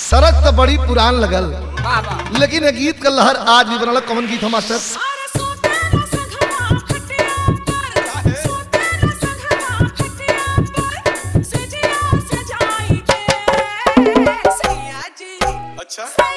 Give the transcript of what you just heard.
सरक तो बड़ी पुरान लगल वाह वाह लेकिन ये गीत का लहर आज भी बनल कौन गीत हम मास्टर अरे सोते न संगवा खटिया पर सोते न संगवा खटिया पर सजिया सजाई के सैया जी अच्छा सैया